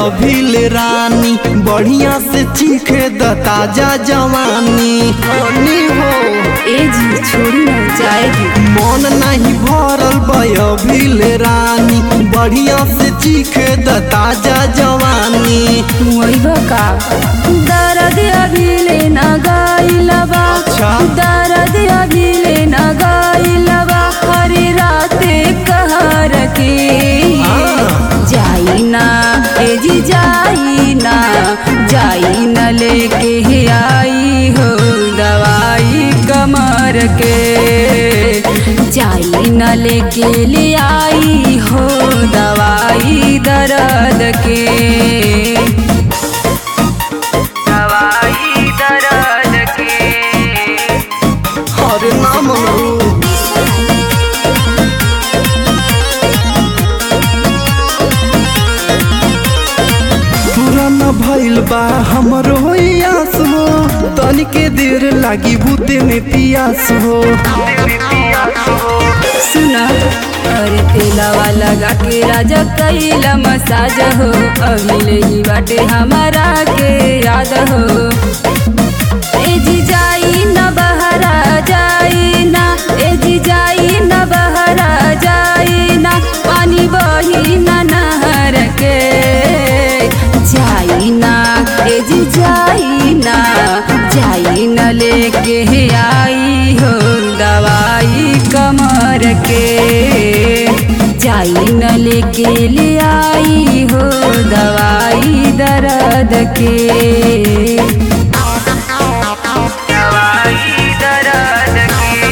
अभिल रानी बढ़िया से चीखे द ताजा जवानी हनी हो ए जी छोड़ी ना जाएगी मन नहीं भरल अभिल रानी बढ़िया से चीखे द ताजा जवानी मुइबा का दर्द अभी ले ना गाइलबा अच्छा। दर्द अभी ले ना गाइलबा हरे राते कहर के हाँ। जाई ना ए जी जाई ना जाई न लेके ही आई हो दवाई कमर के जाई न लेके ले आई हो दवाई दर्द के दवाई दर्द के हरे नाम रू पुराना भइल बा हमरो आस हो तनिके देर लागी बूते में पियास हो सुना अरे तेलावा लगा के राजा कैला मसाज हो अभिले ही बाटे हमारा के याद हो ए जी जाई न बहरा जाई ना ए जी जाई न बहरा जाई ना पानी बही न नहर के जाई ना ए जी जाई ना जाई न लेके आई हो दवाई कमर के जाई न लेके ले आई हो दवाई दर्द के दवाई दर्द के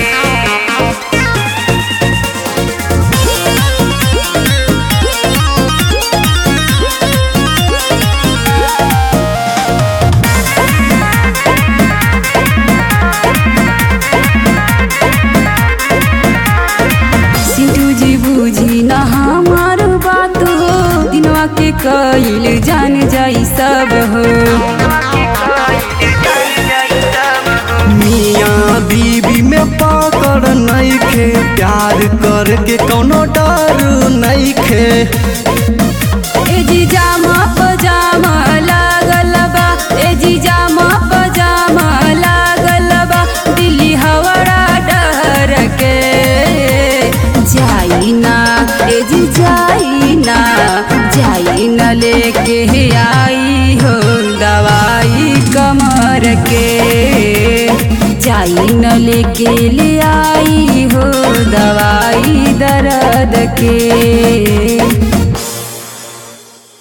सिंटू जी बूझी न हमार बात हो दिनवा के कइल जान जाई सब हो मियाँ बीबी में पकड़ नइखे प्यार करके कौनो डर नइखे ए जी जामा पजामा लागल बा ए जी जामा पजामा लागल बा दिल्ली हवड़ा डर के जाई ना ए जी जाई ना जाई न लेके आई हो दवाई कमर के जाई न लेके ले आई हो दवाई दर्द के